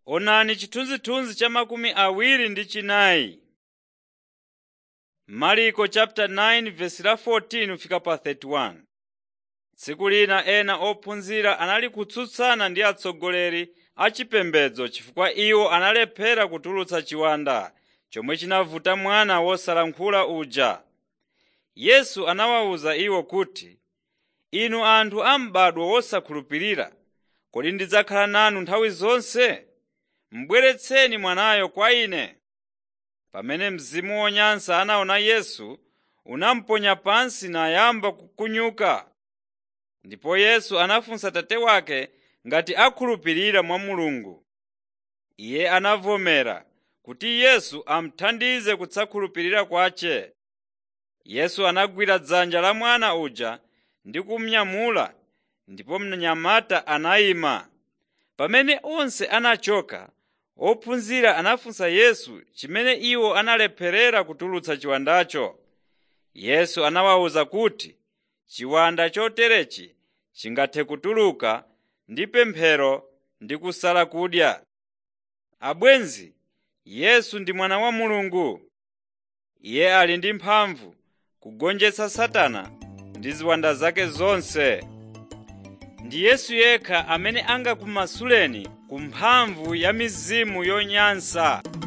Onani chithunzithunzi cha makumi awiri ndi chinayi. Marko chapter 9 verse la 14 fika pa 31. Tsiku lina ena ophunzira anali kutsutsana ndi atsogoleri a chipembedzo chifukwa iwo analephera kutulutsa chiwanda chomwe chinavuta mwana wosalankhula uja. Yesu anawawuza iwo kuti, “Inu anthu a m'badwo wosakhulupirira, kodi ndidzakhala nanu nthawi zonse? Bweretseni mwanayo kwa Ine.” Pamene mzimu wonyansa anaona Yesu, unamuponya pansi nayamba kukunyuka. Ndipo Yesu anafunsa tate wake ngati akhulupirira mwa Mulungu. Iye anavomera kuti Yesu amuthandize kusakhulupirira kwace. Yesu anagwira dzanja la mwana uja ndi kumunyamula, ndipo mnyamata anayima. Pamene onse anachoka, ophunzira anafunsa Yesu chimene iwo analepherera kutulutsa chiwandacho. Yesu anawawuza kuti chiwanda choterechi chingathe kutuluka ndi pemphero ndi kusala kudya. Abwenzi, Yesu ndi Mwana wa Mulungu. Iye ali ndi mphamvu kugonjetsa Satana ndi ziwanda zake zonse. Ndi Yesu yekha amene angakumasuleni ku mphamvu ya mizimu yonyansa.